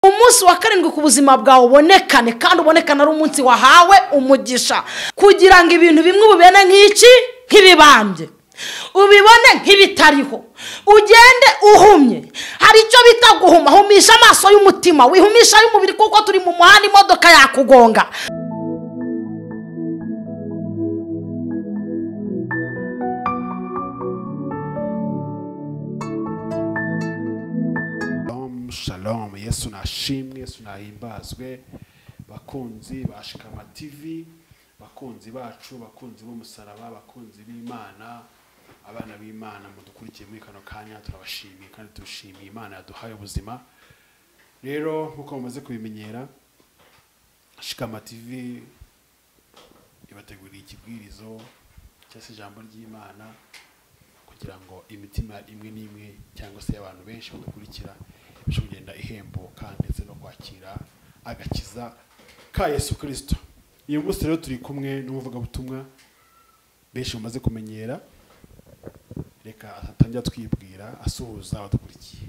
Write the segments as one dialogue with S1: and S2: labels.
S1: munsi wa karindwi ku buzima bwawe ubonekane kandi ubonekane ari umunsi wahawe umugisha kugira ngo ibintu bimwe ubibone nk'iki nk'ibibambye ubibone nk'ibitariho ugende uhumye hari icyo bita guhuma humisha amaso y'umutima wihumisha y'umubiri kuko turi mu muhanda imodoka yakugonga
S2: Shalom, shalom yesu nashimwe yesu nahimbazwe bakunzi ba shikama tv bakunzi bacu bakunzi b'umusaraba bakunzi b'imana abana b'imana mudukurikiye muri kano kanya turabashimiye kandi turashimiye imana yaduhaye ubuzima rero nk'uko mumaze kubimenyera shikama tv ibateguriye ikibwirizo cyangwa se ijambo ry'imana kugira ngo imitima imwe n'imwe cyangwa se y'abantu benshi badukurikira ibashe kugenda ihembuka ndetse no kwakira agakiza ka yesu kirisito uyu munsi rero turi kumwe n'umuvugabutumwa benshi bamaze kumenyera reka atangira twibwira asuhuza abadukurikiye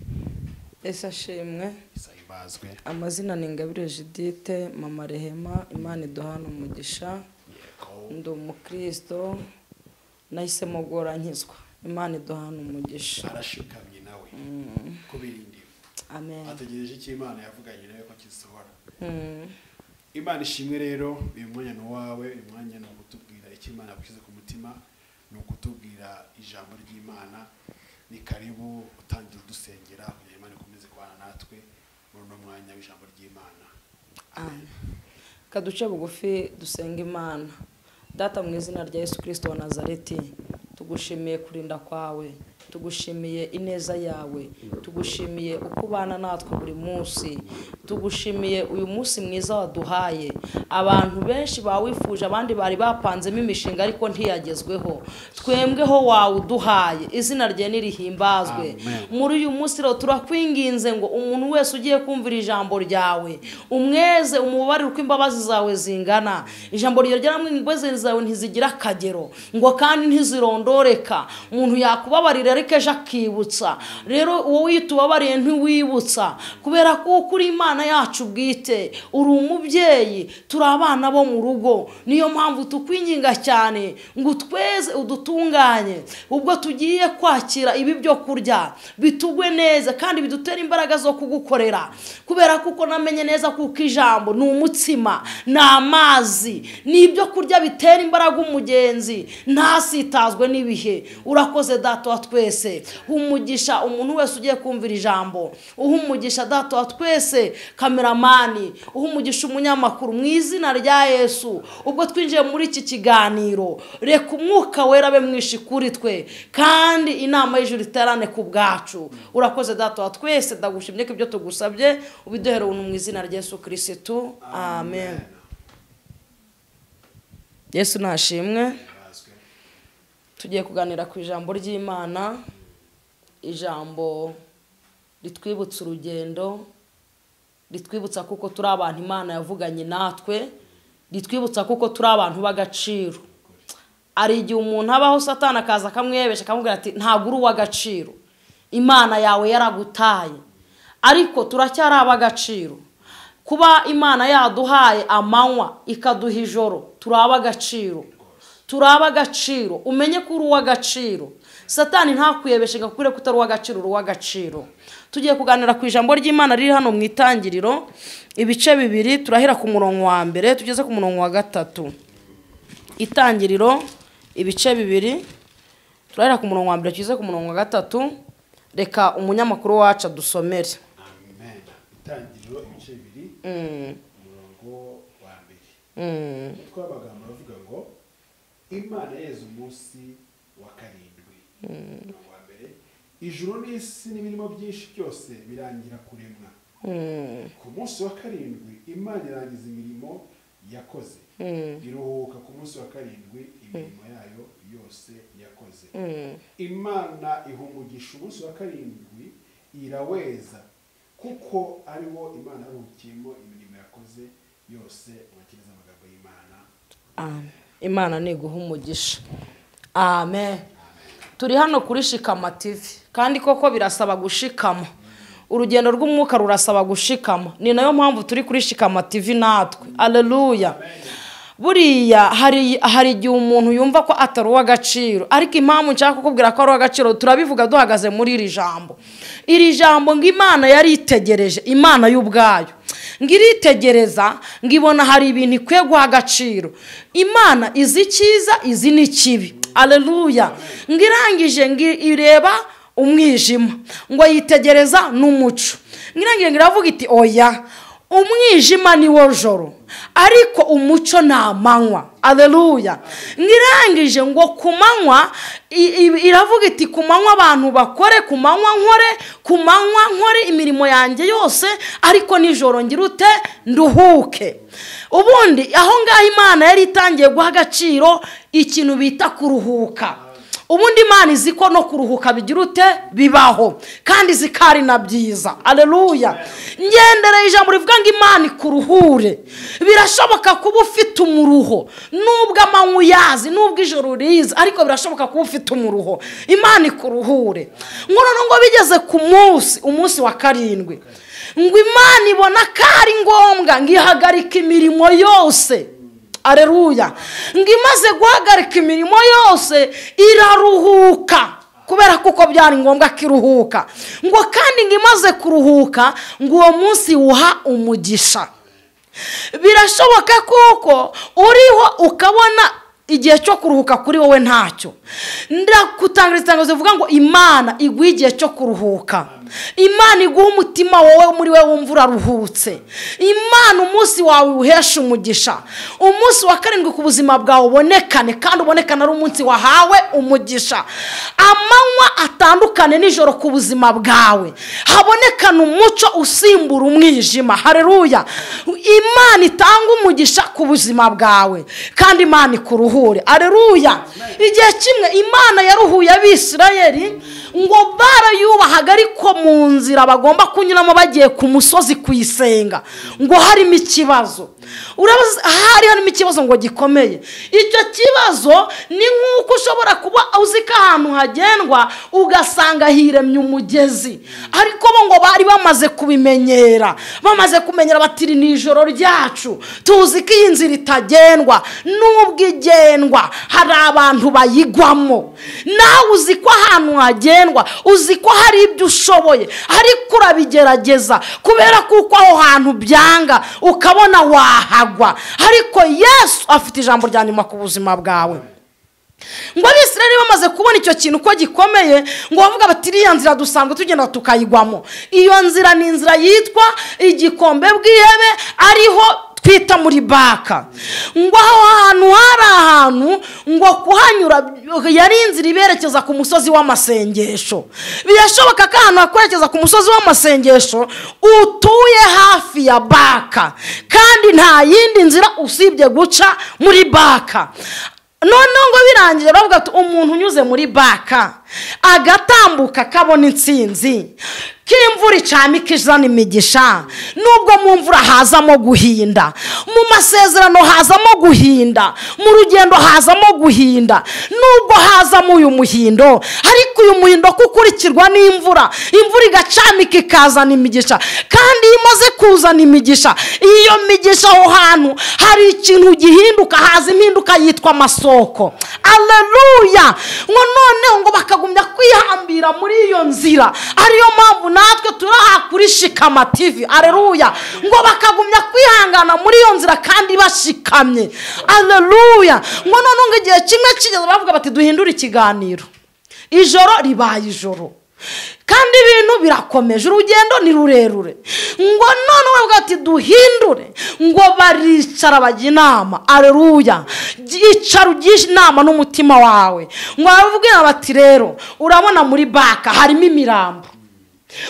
S3: ese ashimwe
S2: isahibazwe
S3: amazina ni ingabire judite mama rehema imana iduhana umugisha ndi umukirisito nahisemo guhora nkizwa imana iduhana umugisha
S2: arashikamye nawe kubera indimu
S3: amen
S2: ategereje icyo imana yavuganye nawe ko kisohora imana ishimwe rero uyu mwanya ni uwawe uyu mwanya ni ukutubwira icyo imana yagushyize ku mutima ni ukutubwira ijambo ry'imana ni karibu utangire udusengera kugira ngo imana ikomeze kubana natwe muri uno mwanya w'ijambo ry'imana
S3: Amen. kaduce bugufi dusenga imana data mu izina rya yesu kirisito wa nazareti tugushimiye kurinda kwawe tugushimiye ineza yawe tugushimiye uko ubana natwe buri munsi tugushimiye uyu munsi mwiza waduhaye abantu benshi bawifuje abandi bari bapanzemo imishinga ariko ntiyagezweho twembweho wawuduhaye izina rye nirihimbazwe
S2: Amen.
S3: muri uyu munsi rero turakwinginze ngo umuntu wese ugiye kumvira ijambo ryawe umweze umubabarire uko imbabazi zawe zingana ijambo ryawe ryaramwinga imbabazi zawe ntizigira akagero ngo kandi ntizirondoreka umuntu yakubabarira ariko ejo akibutsa rero uwo wita ubabariye ntiwibutsa kubera kuko uri imana yacu bwite uri umubyeyi turi abana bo mu rugo niyo mpamvu tukwinginga cyane ngo utweze udutunganye ubwo tugiye kwakira ibi byo kurya bitugwe neza kandi bidutere imbaraga zo kugukorera kubera kuko namenye neza kuko ijambo ni umutsima ni amazi ni ibyo kurya bitera imbaraga umugenzi ntasitazwe n'ibihe urakoze data wa twese umugisha umuntu wese ugiye kumvira ijambo uha umugisha data wa twese kameramani uha umugisha umunyamakuru mu izina rya yesu ubwo twinjiye muri iki kiganiro reka umwuka wera abe mwinshi kuri twe kandi inama y'ijuru iterane ku bwacu urakoze data wa twese ndagushimye ko ibyo tugusabye ubiduhere ubuntu mu izina rya yesu kirisitu amen yesu nashimwe
S2: Bazwe.
S3: tugiye kuganira ku ijambo ry'imana ijambo ritwibutsa urugendo ritwibutsa kuko turi abantu imana yavuganye natwe ritwibutsa kuko turi abantu b'agaciro hari igihe umuntu abaho satana akaza akamwebesha akamubwira ati ntabwo uri uw'agaciro imana yawe yaragutaye ariko turacyari ab'agaciro kuba imana yaduhaye amanywa ikaduha ijoro turi ab'agaciro turi ab'agaciro umenye ko uri uw'agaciro satani ntakwiyebeshe ngo akubwire ko utari uw'agaciro uri uw'agaciro tugiye kuganira ku ijambo ry'imana riri hano mu itangiriro ibice bibiri turahera ku murongo wa mbere tugeze ku murongo wa gatatu itangiriro ibice bibiri turahera ku murongo wa mbere tugeze ku murongo wa gatatu reka umunyamakuru wacu adusomere
S2: amen itangiriro ibice bibiri
S3: Mm,
S2: umurongo wa mbere
S3: mm,
S2: umutwe w'amagambo aravuga ngo imana yeza umunsi wa karindwi umurongo wa mbere ijuru n'isi n'ibirimo byinshi byose birangira kuremwa
S3: mm,
S2: ku munsi wa karindwi imana irangiza imirimo yakoze iruhuka ku munsi wa karindwi imirimo yayo yose yakoze
S3: mm.
S2: imana ihumugisha umunsi wa karindwi iraweza kuko ari wo imana yaruhukiyemo imirimo yakoze yose mwakiriza amagambo y'imana
S3: Amen. imana niguha umugisha amen turi hano kuri shikama tv kandi koko birasaba gushikama urugendo rw'umwuka rurasaba gushikama ni nayo mpamvu turi kuri shikama tv natwe aleluya buriya hari hari igihe umuntu yumva ko atari uw'agaciro ariko impamvu nshaka kukubwira ko ari uw'agaciro turabivuga duhagaze muri iri jambo iri jambo ngo imana yari itegereje imana y'ubwayo ngo iritegereza ngo ibona hari ibintu ikwiye guha agaciro imana izi icyiza izi n'ikibi aleluya ngo irangije ngo ireba umwijima ngo yitegereza n'umuco ngo irangije ngo iravuga iti oya umwijima ni wo joro ariko umuco ni amanywa aderuya nk'irangije ngo ku manywa iravuga iti ku manywa abantu bakore ku manywa nkore ku manywa nkore imirimo yanjye yose ariko nijoro ngira ute nduhuke ubundi aho ngaho imana yari itangiye guha agaciro ikintu bita kuruhuka ubundi imana izi ko no kuruhuka bigira ute bibaho kandi zikari na byiza aleluya ngendere ijambo rivuga ngo imana ikuruhure birashoboka kuba ufite umuruho nubwo amanywa uyazi nubwo ijoro riza ariko birashoboka kuba ufite umuruho imana ikuruhure nkono ngo bigeze ku munsi umunsi wa karindwi ngo imana ibona ko ari ngombwa ngo ihagarike imirimo yose areruya ngo imaze guhagarika imirimo yose iraruhuka kubera ko byari ngombwa ko iruhuka ngo kandi ngo imaze kuruhuka ngo uwo munsi wuha umugisha birashoboka kuko uriho ukabona igihe cyo kuruhuka kuri wowe ntacyo ndakutanga itangazo rivuga ngo imana iguhe igihe cyo kuruhuka imana iguha umutima wowe muri we wumva uraruhutse imana umunsi wawe uhesha umugisha umunsi wa karindwi ku buzima bwawe ubonekane kandi ubonekane ari umunsi wahawe umugisha amanywa atandukane nijoro ku buzima bwawe habonekane umuco usimbura umwijima hareruya imana itanga umugisha ku buzima bwawe kandi imana ikuruhure hareruya igihe kimwe imana yaruhuye abisirayeri ngo barayubahaga ariko mu nzira bagomba kunyuramo bagiye ku musozi kuyisenga ngo harimo ikibazo hari harimo ikibazo ngo gikomeye icyo kibazo ni nk'uko ushobora kuba uzi ko ahantu hagendwa ugasanga hiremye umugezi ariko bo ngo bari bamaze kubimenyera bamaze kumenyera batiri ni ijoro ryacu tuzi ko iyi nzira itagendwa n'ubwo igendwa hari abantu bayigwamo nawe uzi ko ahantu hagendwa uzi ko hari ibyo ushoboye ariko urabigerageza kubera kuko aho hantu byanga ukabona wawe wahagwa ariko yesu afite ijambo rya nyuma ku buzima bwawe ngo abisirayeli bamaze kubona icyo kintu ko gikomeye ngo bavuga bati iriya nzira dusanzwe tugenda tukayigwamo iyo nzira ni inzira yitwa igikombe bw'ihebe ariho twita muri baka ngo aho hantu hari ahantu ngo kuhanyura yari inzira iberekeza ku musozi w'amasengesho birashoboka ko ahantu hakwerekeza ku musozi w'amasengesho utuye hafi ya baka kandi nta yindi nzira usibye guca muri baka noneho ngo birangiye bavuga ati umuntu unyuze muri baka agatambuka akabona insinzi k'imvura icamika izana imigisha nubwo mu mvura hazamo guhinda mu masezerano hazamo guhinda mu rugendo hazamo guhinda nubwo hazamo uyu muhindo ariko uyu muhindo ko ukurikirwa n'imvura imvura igacamika ikazana imigisha kandi iyo imaze kuzana imigisha iyo migisha aho hantu hari ikintu gihinduka haza impinduka yitwa amasoko aleluya ngo noneho ngo bakagumya kwihambira muri iyo nzira ariyo mpamvu natwe turaha kuri shikama tivi areruya ngo bakagumya kwihangana muri iyo nzira kandi bashikamye areruya ngo noneho igihe kimwe kigeze bavuga bati duhindure ikiganiro ijoro ribaye ijoro kandi ibintu birakomeje urugendo ni rurerure ngo none bavuga ati duhindure ngo baricara bajya inama areruya icara ugishe inama n'umutima wawe ngo bababwira bati rero urabona muri baka harimo imirambo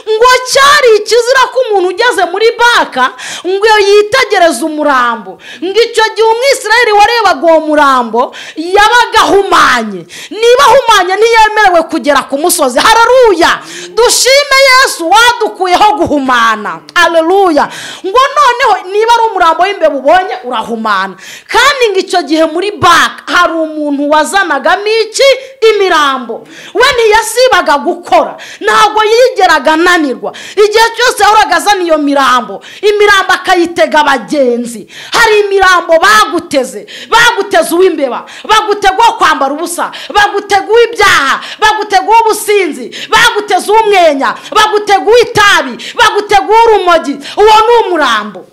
S3: ngo cyari ikizira ko umuntu ugeze muri baka ngo yitegereze umurambo ngo icyo gihe umwisirayeri warebaga uwo murambo yabaga ahumanye niba ahumanye ntiyemerewe kugera ku musozi hararuya dushime yesu wadukuyeho guhumana areruya ngo noneho niba ari umurambo w'imbeba ubonye urahumana kandi ngo icyo gihe muri baka hari umuntu wazanagamo iki imirambo we ntiyasibaga gukora ntabwo yigeraga ananirwa igihe cyose yahoraga azana iyo mirambo imirambo akayitega abagenzi hari imirambo baguteze baguteze uw'imbeba bagutega uwo kwambara ubusa bagutega uw'ibyaha bagutega uw'ubusinzi baguteze uw'umwenya bagutega uw'itabi bagutega uw'urumogi uwo ni umurambo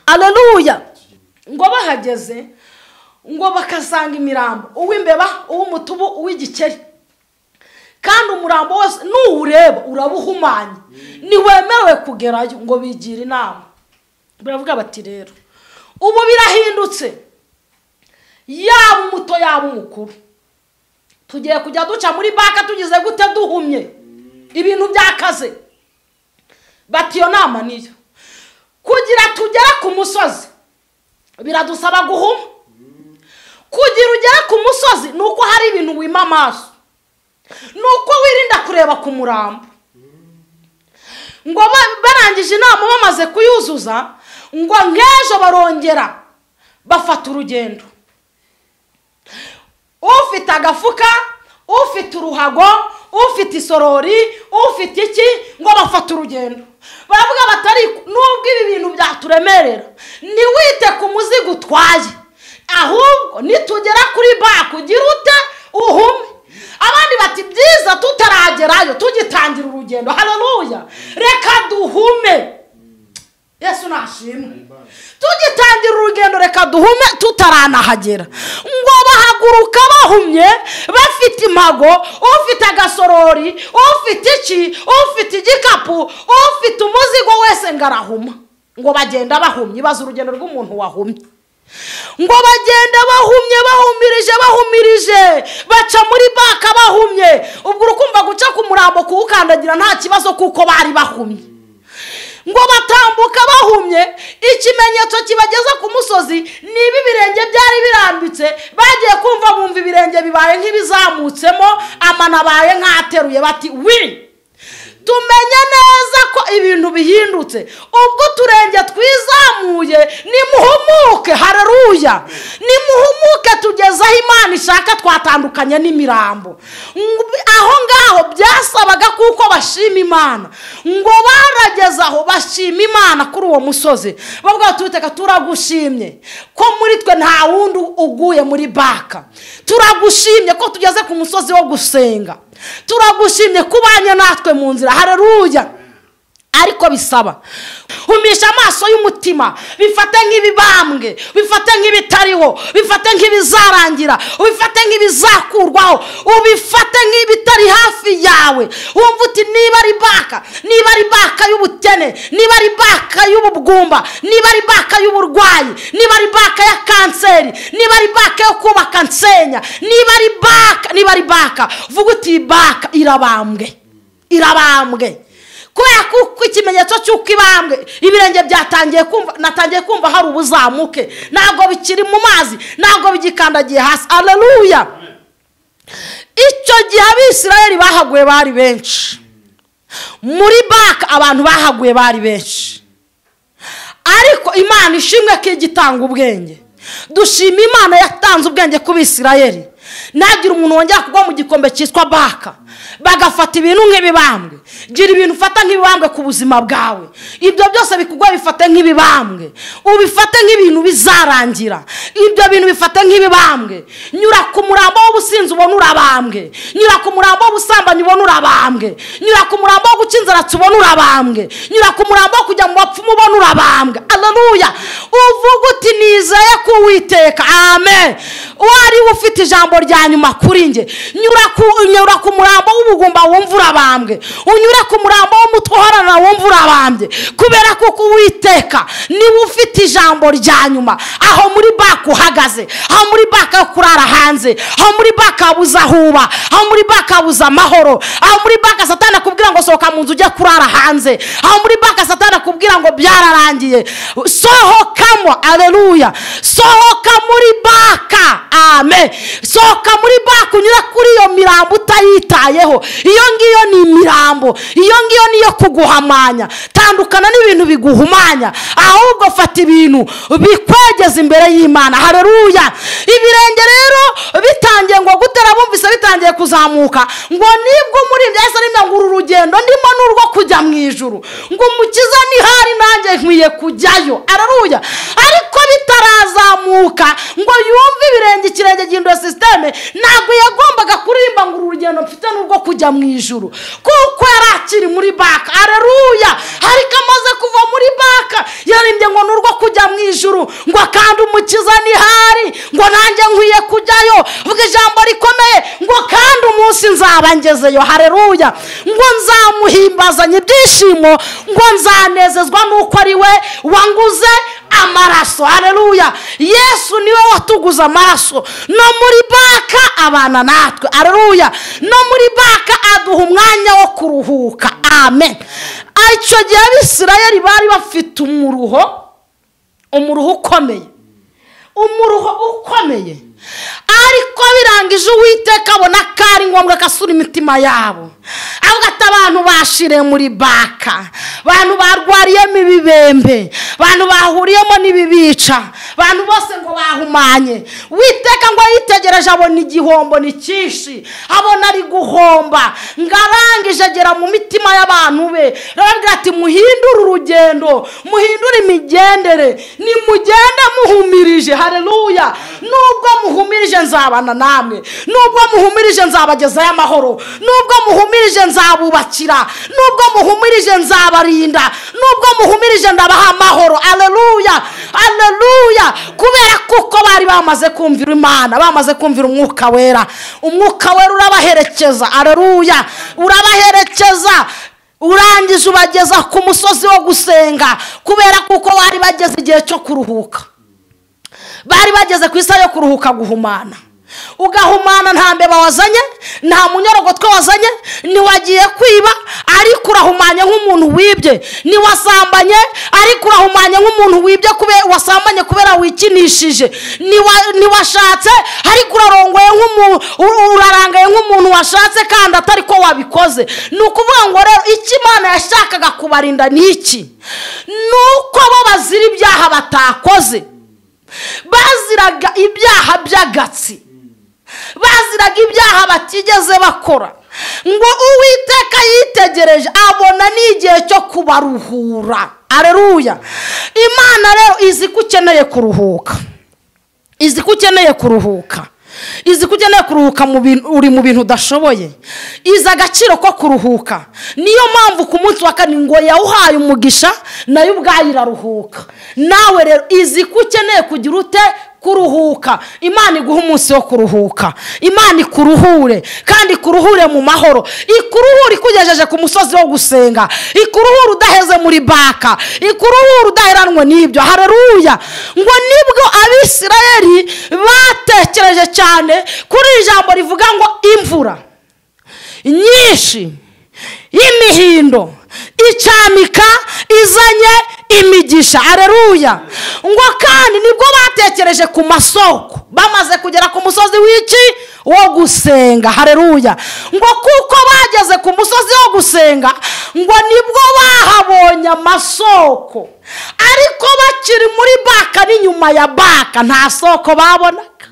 S3: aleluya ngo bahageze ngo bakasanga imirambo uw'imbeba uw'umutubu uw'igikeri kandi umurambo wose nuwureba urabahumanye ntiwemerewe kugerayo ngo bigire inama baravuga bati rero ubu birahindutse yaba umuto yaba umukuru tugiye kujya duca muri banki tugize gute duhumye ibintu byakaze bati iyo nama niyo kugira tugere ku musozi biradusaba guhuma kugira ugere ku musozi ni uko hari ibintu wima amaso ni uko wirinda kureba ku murambo ngo barangije inama bamaze kuyuzuza ngo nk'ejo barongera bafata urugendo ufite agafuka ufite uruhago ufite isorori ufite iki ngo bafate urugendo baravuga batari nubwo ibi bintu byaturemerera ntiwite ku muzigo utwaye ahubwo nitugera kuri banki ugira ute uhume abandi bati byiza tutaragerayo tugitangira urugendo hararuya reka duhume yesu nashimwe tugitangira urugendo reka duhume tutaranahagera ngo bahaguruka bahumye bafite impago ufite agasorori ufite iki ufite igikapu ufite umuzigo wese ngo arahuma ngo bagenda bahumye bazi urugendo rw'umuntu wahumye ngo bagenda bahumye bahumirije bahumirije baca muri baka bahumye ubwo urukumva guca ku murambo kuwukandagira nta kibazo kuko bari bahumye ngo batambuka bahumye ikimenyetso kibageza ku musozi ni ibi birenge byari birambitse bagiye kumva bumva ibirenge bibaye nk'ibizamutsemo amano abaye nk'ateruye bati wiri tumenye neza ko ibintu bihindutse ubwo uturenge twizamuye nimuhumuke hararuya nimuhumuke tugeze aho imana ishaka twatandukanye n'imirambo aho ngaho byasabaga kuko bashima imana ngo barageze aho bashima imana kuri uwo musozi bavuga tubiteka turagushimye ko muri twe nta wundi uguye muri baka turagushimye ko tugeze ku musozi wo gusenga turagushimye kubanye natwe mu nzira hararuya ariko bisaba humisha amaso y'umutima bifate nk'ibibambwe bifate nk'ibitariho bifate nk'ibizarangira ubifate nk'ibizakurwaho ubifate nk'ibitari hafi yawe wumva uti niba ari baka niba ari baka y'ubukene niba ari baka y'ubugumba niba ari baka y'uburwayi niba ari baka ya kanseri niba ari baka yo kubaka nsenya niba ari baka niba ari baka vuga uti baka irabambwe irabambwe kubera ko ikimenyetso cy'uko ibambwe ibirenge byatangiye kumva natangiye kumva hari ubuzamuke ntabwo bikiri mu mazi ntabwo bigikandagiye hasi araruya icyo gihe abisirayeli bahaguye bari benshi muri baka abantu bahaguye bari benshi ariko imana ishimwe ko igitanga ubwenge dushima imana yatanze ubwenge ku bisirayeli nagire umuntu wongera kugwa mu gikombe cyitwa baka bagafata ibintu nk'ibibambwe gira ibintu ufata nk'ibibambwe ku buzima bwawe ibyo byose bikugwa bifate nk'ibibambwe ubifate nk'ibintu bizarangira ibyo bintu bifate nk'ibibambwe nyura ku murambo w'ubusinzi ubona urabambwe nyura ku murambo w'ubusambanyi ubona urabambwe nyura ku murambo wo guca inzaratsi ubona urabambwe nyura ku murambo wo kujya mu bapfumu ubona urabambwe araruya uvuga uti nizeye ko uwiteka amen uwo ariwe ufite ijambo rya nyuma kuri njye nyura ku murambo w'ubugumba wumva urabambwe unyura ku murambo w'umutwe uhorana wumva urabambye kubera ko uwiteka niba ufite ijambo rya nyuma aho muri baka uhagaze aho muri baka yo kurara hanze aho muri baka habuze aho uba aho muri baka habuze amahoro aho muri baka satana akubwira ngo sohoka mu nzu ujye kurara hanze aho muri baka satana akubwira ngo byararangiye sohokamo areruya sohoka muri baka ame sohoka muri baka unyura kuri iyo mirambo utayitayeho iyo ngiyo ni imirambo iyo ngiyo ni iyo kuguhamanya tandukana n'ibintu biguhumanya ahubwo fata ibintu bikwegeza imbere y'imana hareruya ibirenge rero bitangiye ngo gutera bumvise bitangiye kuzamuka ngo nibwo muri byahise nimba ngo uru rugendo ndimo ni urwo kujya mu ijuru ngo umukiza nihari nanjye nkwiye kujyayo araruya ariko bitarazamuka ngo yumve ibirenge ikirenge gihindura sisiteme ntabwo yagombaga kuririmba ngo uru rugendo mfite ni urwo kujya mu ijuru kuko yari akiri muri baka araruya ariko amaze kuva muri baka yaririmbye ngo ni urwo kujya mu ijuru ngo kandi umukiza nihari ngo nanjye nkwiye kujyayo vuga ijambo rikomeye ngo kandi umunsi nzaba ngezeyo hareruya ngo nzamuhimbazanye ibyishimo ngo nzanezezwa n'uko ari we wanguze amaraso hareruya yesu niwe watuguze amaraso no muri baka abana natwe hareruya no muri baka aduha umwanya wo kuruhuka amen icyo gihe abisirayeri bari bafite umuruho umuruho ukomeye umuruho ukomeye ariko birangije uwiteka abona ko ari ngombwa ko asura imitima yabo avuga ati abantu bashiriye muri baka abantu barwariyemo ibibembe abantu bahuriyemo n'ibibica abantu bose ngo bahumanye witeka ngo yitegereje abona igihombo ni cyinshi abona ari guhomba ngo arangije agera mu mitima y'abantu be arababwira ati muhindure urugendo muhindure imigendere nimugende muhumirije hareruya nubwo muhumirije nzabana namwe nubwo muhumirije nzabagezayo amahoro nubwo muhumirije nzabubakira nubwo muhumirije nzabarinda nubwo muhumirije ndabaha amahoro aleluya aleluya kubera kuko bari bamaze kumvira imana bamaze kumvira umwuka wera umwuka wera urabaherekeza aleluya urabaherekeza urangije ubageza ku musozi wo gusenga kubera kuko bari bageze igihe cyo kuruhuka bari bageze ku isaha yo kuruhuka guhumana ugahumana nta mbeba wazanye nta munyorogotwe wazanye ntiwagiye kwiba ariko urahumanye nk'umuntu wibye ntiwasambanye ariko urahumanye nk'umuntu wibye wasambanye kubera wikinishije ntiwashatse ariko urarongoye urarangaye nk'umuntu washatse kandi atari ko wabikoze ni ukuvuga ngo rero icyo imana yashakaga kubarinda ni iki ni uko bo bazira ibyaha batakoze baziraga ibyaha by'agatsi baziraga ibyaha batigeze bakora ngo uwiteka yitegereje abona ni igihe cyo kubaruhura areruya imana rero izi ko ukeneye kuruhuka izi ko ukeneye kuruhuka izi ko ukeneye kuruhuka uri mu bintu udashoboye izi agaciro ko kuruhuka niyo mpamvu ku munsi wa kane ngo yawuhaye umugisha nayo ubwayo iraruhuka nawe rero izi ko ukeneye kugira ute kuruhuka imana iguha umunsi wo kuruhuka imana ikuruhure kandi ikuruhure mu mahoro ikuruhure ikugejeje ku musozi wo gusenga ikuruhure udaheze muri baka ikuruhure udaheranwe n'ibyo hareruya ngo nibwo abisirayeri batekereje cyane kuri iri jambo rivuga ngo imvura nyinshi y'imihindo icamika izanye imigisha areruya ngo kandi nibwo batekereje ku masoko bamaze kugera ku musozi w'iki wo gusenga hareruya ngo kuko bageze ku musozi wo gusenga ngo nibwo bahabonye amasoko ariko bakiri muri baka n'inyuma ya baka nta soko babonaga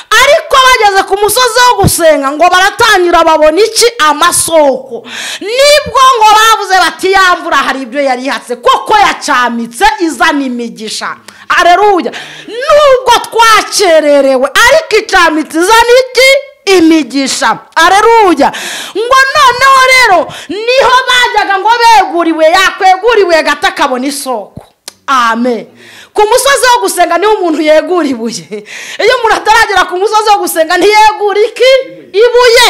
S3: ariko bageze ku musozi wo gusenga ngo baratangira babona iki amasoko nibwo ngo bavuze bati ya mvura hari ibyo yari ihatse kuko yacamitse izana imigisha areruya nubwo twakererewe ariko icamitse izana iki imigisha areruya ngo noneho rero niho bajyaga ngo beguriwe yakweguriwe gato akabona isoko amen ku musozi wo gusenga niho umuntu yegura ibuye iyo umuntu ataragera ku musozi wo gusenga ntiyegura iki ibuye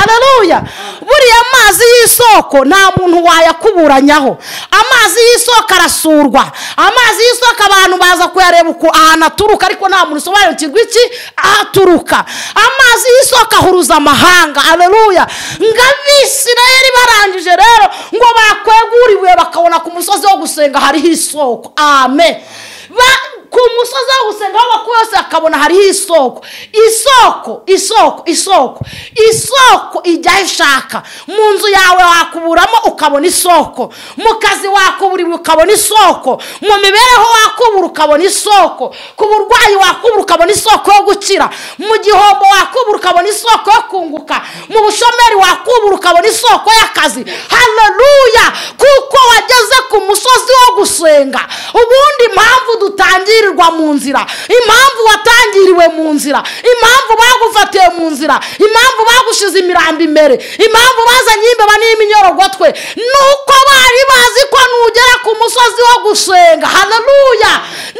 S3: araruya buriya amazi y'isoko nta muntu wayakuburanyaho amazi y'isoko arasurwa amazi y'isoko abantu baza kuyareba uko ahantu aturuka ariko nta muntu usobanukirwa iki ahaturuka amazi y'isoko ahuruza amahanga araruya ngo abisirayeri barangije rero ngo bakwegura ibuye bakabona ku musozi wo gusenga hariho isoko amen Ba- ku musozi aho gusenga aho bakuru hose bakabona hariho isoko isoko isoko isoko isoko ijya aho ishaka mu nzu yawe wakuburamo ukabona isoko mu kazi wakubura ukabona isoko mu mibereho wakubura ukabona isoko ku burwayi wakubura ukabona isoko yo gukira mu gihombo wakubura ukabona isoko yo kunguka mu bushomeri wakubura ukabona isoko y'akazi haleluya kuko wageze ku musozi wo gusenga ubundi impamvu dutangirirwa mu nzira impamvu watangiriwe mu nzira impamvu bagufatiye mu nzira impamvu bagushize imirambo imbere impamvu bazanye imbeba n'iminyorogo ni uko bari bazi ko nugera ku musozi wo gusenga haleluya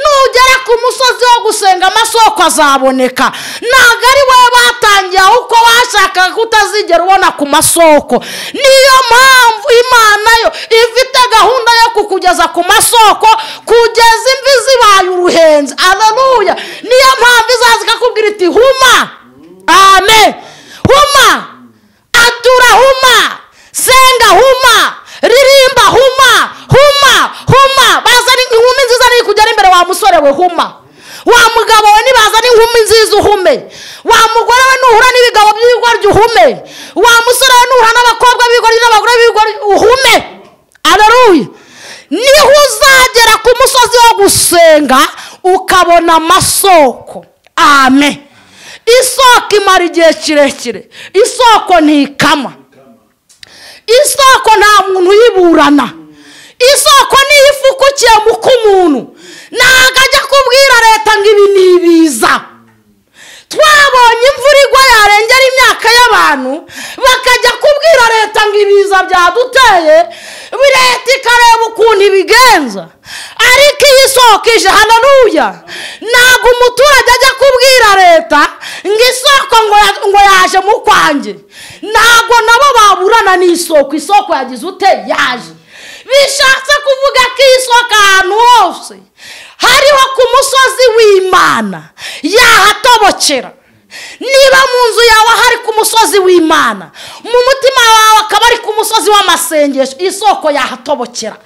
S3: nugera ku musozi wo gusenga amasoko azaboneka ntabwo ari wowe batangiye ahubwo washakaga ko utazigera ubona ku masoko niyo mpamvu imana yo ifite gahunda yo kukugeza ku masoko kugeza imvi zibaye uruhenzi aleluya niyo mpamvu izaza ikakubwira iti huma amen huma atura huma senga huma ririmba huma huma huma bazana inkumi nziza niri kujya ari imbere wa musore we huma wa mugabo we nibazana inkumi nziza uhume wa mugore we nuhura n'ibigabo by'ibigoryi uhume wa musore we nuhura n'abakobwa b'ibigoryi n'abagore b'ibigoryi uhume aleluya niho uzagera ku musozi wo gusenga ukabona amasoko amen isoko imara igihe kirekire isoko ntikama isoko nta muntu uyiburana isoko niyo ifukukiye mu k'umuntu ntabwo ajya kubwira leta ngo ibi ni ibiza twabonye imvura igwa yarengera imyaka y'abantu bakajya kubwira leta ngo ibiza byaduteye leta ikareba ukuntu ibigenza ariko iyo isoko ije hanaruya ntabwo umuturage ajya kubwira leta ngo isoko ngo ya- ngo yaje mu kwanjye ntabwo nabo baburana n'isoko isoko yagize ute yaje bishatse kuvuga ko iyi soko ahantu hose hariho ku musozi w'imana yahatobokera niba mu nzu yawe hari ku musozi w'imana mu mutima wawe akaba ari ku musozi w'amasengesho isoko yahatobokera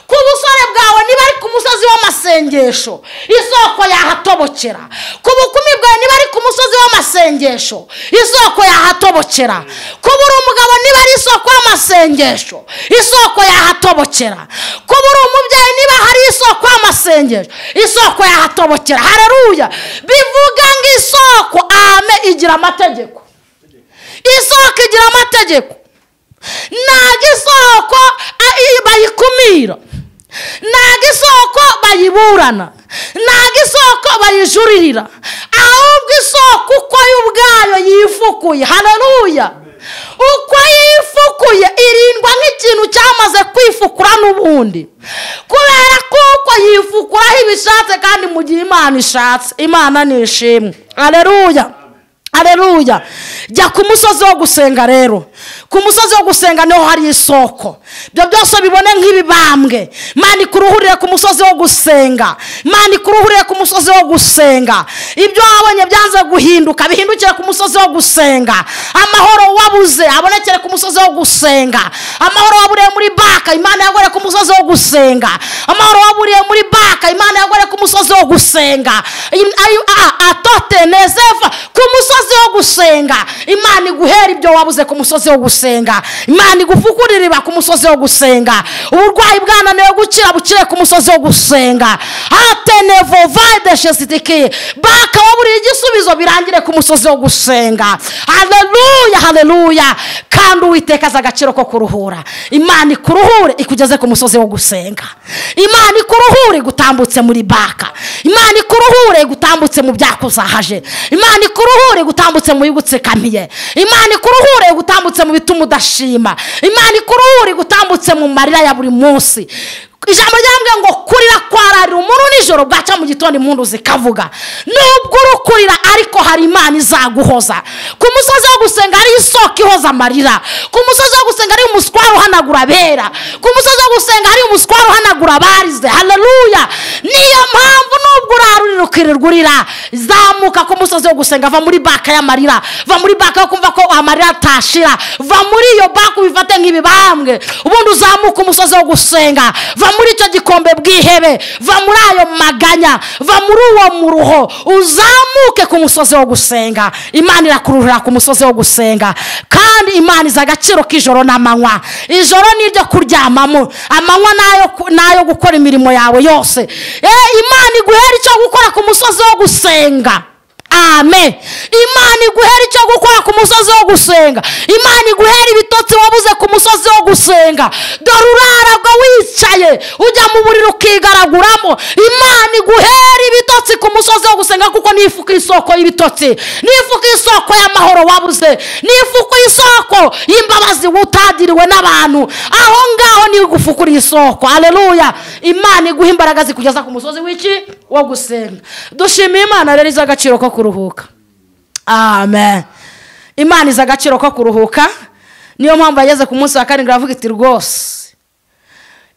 S3: ku busore bwawe niba ari ku musozi w'amasengesho isoko yahatobokera ku bukumi bwawe niba ari ku musozi w'amasengesho isoko yahatobokera kuba uri umugabo niba ari isoko y'amasengesho isoko yahatobokera kuba uri umubyeyi niba hari isoko y'amasengesho isoko yahatobokera hararuya bivuga ngo isoko ame igira amategeko isoko igira amategeko ntabwo isoko a- i- bayikumira ntabwo isoko bayiburana ntabwo isoko bayijuririra ahubwo isoko uko yo ubwayo yifukuye hararuya uko yifukuye irindwa nk'ikintu cyamaze kwifukura n'ubundi kubera kuko yifukuraho ibishatse kandi mu gihe imana ishatse imana ni ishimwe hararuya areruya jya ku musozi wo gusenga rero ku musozi wo gusenga niho hari isoko ibyo byose bibone nk'ibibambwe manika uruhurire ku musozi wo gusenga manika uruhurire ku musozi wo gusenga ibyo wabonye byanze guhinduka bihindukire ku musozi wo gusenga amahoro wabuze abonekere ku musozi wo gusenga amahoro waburiye muri baka imana yagore ku musozi wo gusenga amahoro waburiye muri baka imana yagore ku musozi wo gusenga Im- ayo- a- atote nezeva ku musozi wo gusenga imana iguhera ibyo wabuze ku musozi wo gusenga imana igufukura iriba ku musozi wo gusenga uburwayi bwananiwe gukira bukire ku musozi wo gusenga atenevovadeshesitikiye baka waburiye igisubizo birangire ku musozi wo gusenga haleluya haleluya kandi uwiteka azi agaciro ko kuruhura imana ikuruhure ikugeze ku musozi wo gusenga imana ikuruhure igutambutse muri baka imana ikuruhure igutambutse mu byakuzahaje imana ikuruhure igutambutse mu bigutsikamiye imana ikuruhure igutambutse mu bituma udashima imana ikuruhure igutambutse mu marira ya buri munsi ijambo ryambwiye ngo kurira kwararira umuntu nijoro nijoro bwacya mu gitondo impundu zikavuga nubwo urukurira ariko hari imana izaguhoza ku musozi wo gusenga hariho isoko ihoza amarira ku musozi wo gusenga hariho umuswari uhanagura abera ku musozi wo gusenga hariho umuswari uhanagura abarize hararuya niyo mpamvu nubwo urara urira ukirirwa urira zamuka ku musozi wo gusenga va muri baka y'amarira va muri baka yo kumva ko amarira atashira va muri iyo baka ubifate nk'ibibambwe ubundi uzamuka umusozi wo gusenga va muri icyo gikombe bw'ihebe va muri ayo maganya va muri uwo muruho uzamuke ku musozi wo gusenga imana irakuruhira ku musozi wo gusenga kandi imana izi agaciro k'ijoro n'amanywa ijoro ni iryo kuryamamo amanywa ni ayo ku- ni ayo gukora imirimo yawe yose Eh, imana iguhera icyo gukora ku musozi wo gusenga amen imana iguhera icyo gukora ku musozi wo gusenga imana iguhera ibitotsi wabuze ku musozi wo gusenga dore urara bwo wicaye ujya mu buriri ukigaraguramo imana iguhera ibitotsi ku musozi wo gusenga kuko ni ifuka isoko y'ibitotsi ni ifuka isoko y'amahoro wabuze ni ifuka isoko y'imbabazi utagiriwe n'abantu aho ngaho ni igufukura isoko aleluya imana iguha imbaraga zikugeza ku musozi w'iki wo gusenga dushimiye imana rero izi agaciro ko kuruhuka amen imana izi agaciro ko kuruhuka niyo mpamvu yageze ku munsi wa karindwi aravuga iti rwose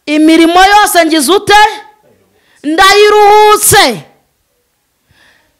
S3: imirimo yose ngize ute ndayiruhutse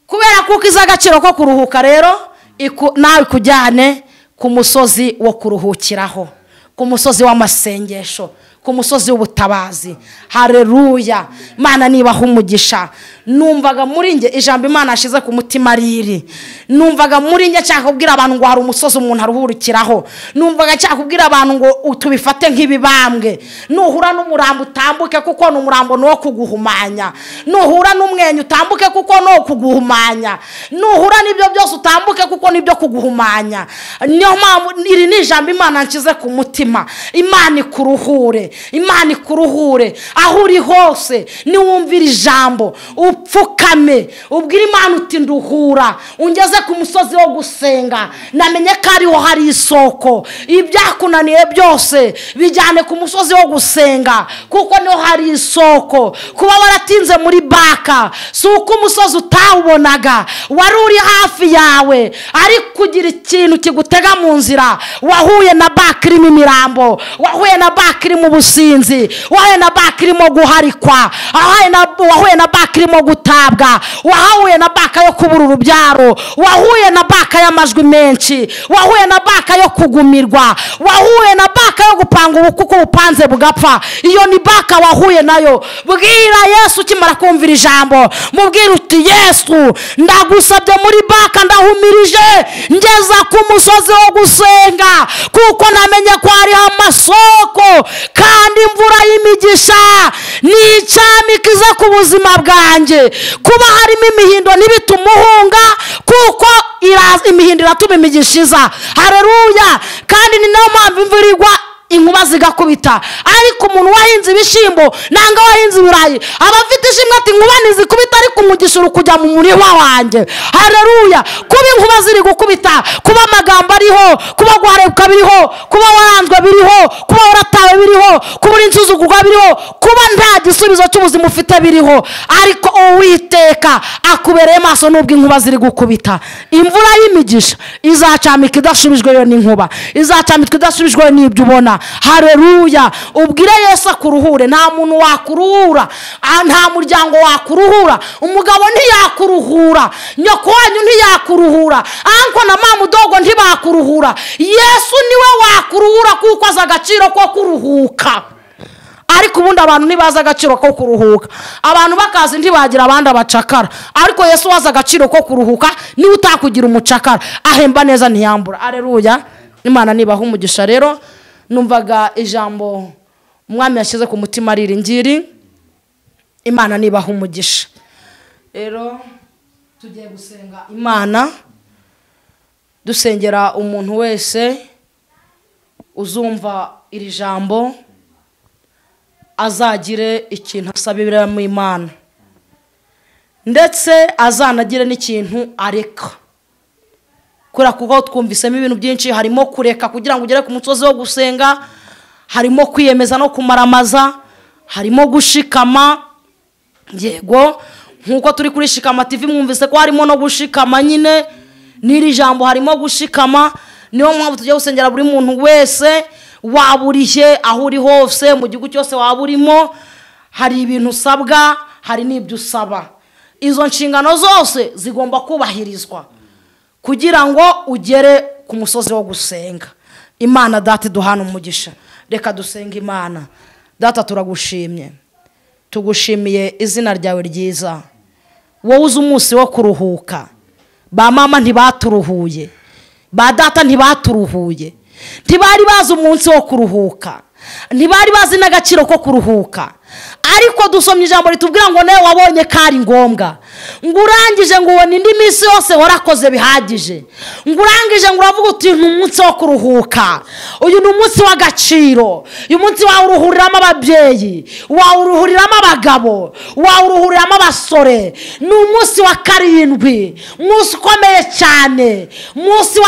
S3: kubera kuko izi agaciro ko kuruhuka rero iku- nawe ikujyane ku musozi wo kuruhukiraho ku musozi w'amasengesho ku musozi w'ubutabazi hareruya imana niba umugisha numvaga muri njye ijambo imana yashyize ku mutima ari iri numvaga muri njye nshaka kubwira abantu ngo hari umusozi umuntu aruhukiraho numvaga nshaka kubwira abantu ngo tubifate nk'ibibambwe nuhura n'umurambo utambuke kuko ni umurambo ni uwo kuguhumanya nuhura n'umwenyu utambuke kuko ni uwo kuguhumanya nuhura n'ibyo byose utambuke kuko ni ibyo kuguhumanya niyo mpamvu iri ni ijambo imana nshyize ku mutima imana ikuruhure imana ikuruhure aho uri hose niwumvira ijambo upfukame ubwire imana uti nduhura ungeze ku musozi wo gusenga namenye ko ariho hari isoko ibyakunaniye byose bijyane ku musozi wo gusenga kuko niho hari isoko kuba waratinze muri baka si uko umusozi utawubonaga wari uri hafi yawe ariko kugira ikintu kigutega mu nzira wahuye na baka irimo imirambo wahuye na baka irimo ubusinzi wahuye na baka irimo guharikwa wahuye na- wahuye na baka irimo gutabwa wahuye na baka yo kubura urubyaro wahuye na baka y'amajwi menshi wahuye na baka yo kugumirwa wahuye na baka yo gupanga ubu kuko ubupanze bugapfa iyo ni baka wahuye nayo bwira yesu ukimara kumvira ijambo mubwira uti yesu ndagusabye muri baka ndahumirije ngeza ku musozi wo gusenga kuko namenye ko hariho amasoko kandi imvura y'imigisha ni icamikiza ku buzima bwanjye kuba harimo imihindo ntibitume uhunga kuko iraza imihindo iratuma imigisha iza hareruya kandi ni nayo mpamvu imvura igwa inkuba zigakubita ariko umuntu wahinze ibishyimbo nanga wahinze ibirayi aba afite ishimwe ati inkuba ntizikubita ariko umugisha uri kujya mu murima wanjye hareruya kuba inkuba ziri gukubita kuba amagambo ariho kuba guharebwa biriho kuba waranzwe biriho kuba waratawe biriho kuba uri insuzugurwa biriho kuba nta gisubizo cy'ubuzima ufite biriho ariko uwiteka akubereye maso nubwo inkuba ziri gukubita imvura y'imigisha izacamika idashubijweyo n'inkuba izacamika idashubijweyo n'ibyo ubona hareruya ubwire yesu akuruhure nta muntu wakuruhura ah, nta muryango wakuruhura umugabo ntiyakuruhura nyoko wanyu ntiyakuruhura anko na mama udogo ntibakuruhura yesu niwe wakuruhura kuko azi agaciro ko kuruhuka ariko ubundi abantu ntibazi agaciro ko kuruhuka abantu bakazi ntibagira abandi abacakara ariko yesu wazi agaciro ko kuruhuka niba utakugira umucakara ahemba neza ntiyambura areruya imana nibaha umugisha rero numvaga ijambo umwami yashyize ku mutima ari iri ngiri imana nibaha umugisha rero tugiye gusenga imana dusengera umuntu wese uzumva iri jambo azagire ikintu asabira mu imana ndetse azanagire n'ikintu areka kubera kuko twumvisemo ibintu byinshi harimo kureka kugira ngo ugere ku musozi wo gusenga harimo kwiyemeza no kumaramaza harimo gushikama yego nk'uko turi kuri shikama TV mwumvise ko harimo no gushikama nyine n'iri jambo harimo gushikama niyo mpamvu tujya gusengera buri muntu wese waba urihe aho uri hose mu gihugu cyose waba urimo hari ibintu usabwa hari n'ibyo usaba izo nshingano zose zigomba kubahirizwa kugira ngo ugere ku musozi wo gusenga imana data duhana umugisha reka dusenga imana data turagushimye tugushimiye izina ryawe ryiza wowe uzi umunsi wo kuruhuka ba mama ntibaturuhuye ba data ntibaturuhuye ntibari bazi umunsi wo kuruhuka ntibari bazi n'agaciro ko kuruhuka ariko dusomye ijambo ritubwira ngo nawe wabonye ko ari ngombwa ngo urangije ngo ubona indi minsi yose warakoze bihagije ngo urangije ngo uravuga uti ni umunsi wo kuruhuka uyu ni umunsi w'agaciro uyu munsi wawuruhuriramo ababyeyi wawuruhuriramo abagabo wawuruhuriramo abasore ni umunsi wa karindwi umunsi ukomeye cyane umunsi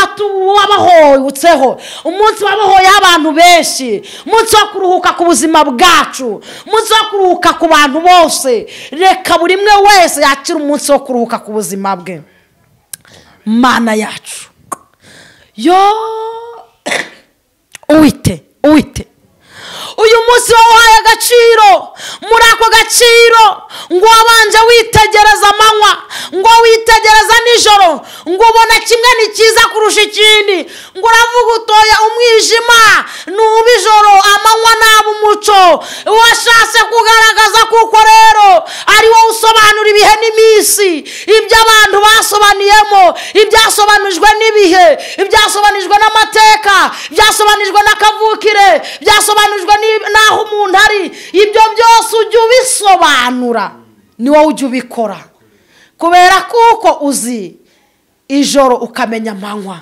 S3: wabahohotseho umunsi wabahoyeho abantu benshi umunsi wo kuruhuka ku buzima bwacu umunsi wo kuruhuka ku bantu bose reka buri umwe wese yakira umunsi wo kuruhuka ku buzima bwe mana yacu yo uwite uwite uyu munsi wawuhaye agaciro muri ako gaciro ngo wabanje witegereza amanywa ngo witegereza nijoro ngo ubona kimwe ni cyiza kurusha ikindi ngo uravuga utoya umwijima ni uw'ijoro amanywa ni umuco washatse kugaragaza kuko rero ari wowe usobanura ibihe n'iminsi ibyo abantu basobanuyemo ibyasobanujwe n'ibihe ibyasobanujwe n'amateka byasobanujwe n'akavukire byasobanujwe n'aho umuntu ari ibyo byose ujya ubisobanura ni wowe ujya ubikora kubera kuko uzi ijoro ukamenya amanywa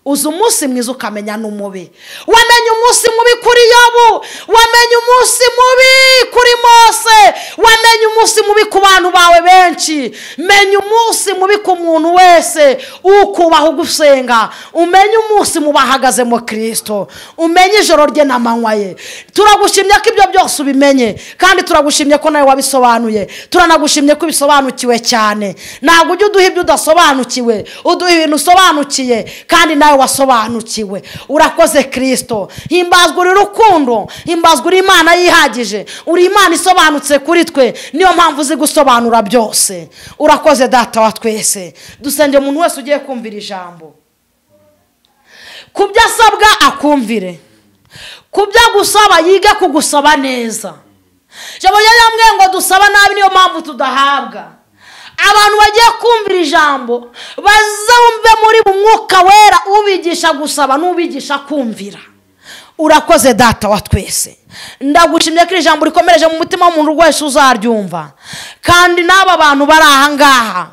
S3: uzi umunsi mwiza ukamenya n'umubi wamenye umunsi mubi kuri yobu wamenye umunsi mubi kuri mose wamenye umunsi mubi ku bantu bawe benshi menya umunsi mubi ku muntu wese ukubaha ugusenga umenye umunsi mu bahagazemo kirisito umenye ijoro rye n'amanywa ye turagushimye ko ibyo byose ubimenye kandi turagushimye ko nawe wabisobanuye turanagushimye ko ubisobanukiwe cyane ntabwo ujya uduha ibyo udasobanukiwe uduha ibintu usobanukiye kandi nawe wasobanukiwe urakoze kirisito himbazwa uri rukundo himbazwa uri imana yihagije uri imana isobanutse kuri twe niyo mpamvu uzi gusobanura byose urakoze data wa twese dusenge umuntu wese ugiye kumvira ijambo ku byo asabwa akumvire ku byo agusaba yige kugusaba neza ijambo ryamwe ngo dusaba nabi niyo mpamvu tudahabwa abantu bagiye kumvira ijambo bazumve muri mwuka wera ubigisha gusaba n'ubigisha kumvira urakoze data wa twese ndagushimye ko iri jambo rikomereje mu mutima w'umuntu wese uzaryumva kandi n'aba bantu bari aha ngaha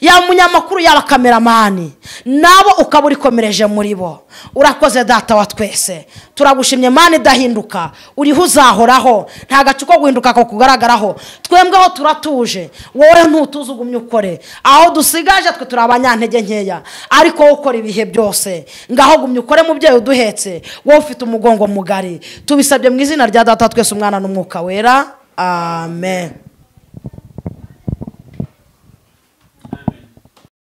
S3: yaba umunyamakuru yaba kameramani nabo ukaba urikomereje muri bo urakoze data wa twese turagushimye mani idahinduka uriho uzahoraho nta gace ko guhinduka ko kugaragaraho twembweho turatuje wowe ntutuze ugumye ukore aho dusigaje twe turi abanyantege nkeya ariko wowe ukora ibihe byose ngaho gumye ukore mubyeyi uduhetse wowe ufite umugongo mugari tubisabye mu izina rya data twese umwana n'umwuka wera amen